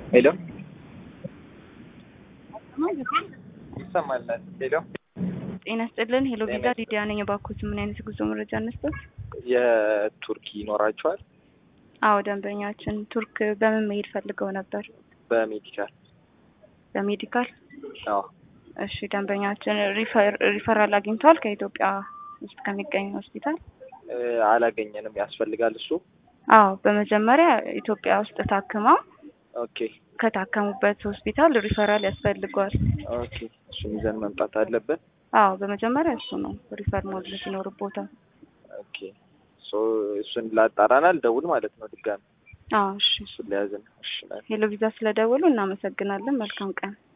ሄሎ ይሰማል? ሄሎ ጤና ይስጥልን። ሄሎ ቪዛ ሊዲያ ነኝ። እባክዎት ምን አይነት የጉዞ መረጃ እንስጠት? የቱርክ ይኖራቸዋል? አዎ ደንበኛችን ቱርክ በምን መሄድ ፈልገው ነበር? በሜዲካል በሜዲካል። አዎ እሺ ደንበኛችን ሪፈራል አግኝተዋል ከኢትዮጵያ ውስጥ ከሚገኝ ሆስፒታል? እ አላገኘንም። ያስፈልጋል እሱ? አዎ በመጀመሪያ ኢትዮጵያ ውስጥ ታክመው ኦኬ ከታከሙበት ሆስፒታል ሪፈራል ያስፈልገዋል። ኦኬ እሱን ይዘን መምጣት አለብን። አዎ በመጀመሪያ እሱ ነው ሪፈር ማድረግ ይኖርቦታል። ኦኬ ሶ እሱን ላጣራና ልደውል ማለት ነው ድጋሚ አዎ እሺ። እሱን ሊያዝን። እሺ ሄሎ ቪዛ ስለደወሉ እናመሰግናለን። መልካም ቀን።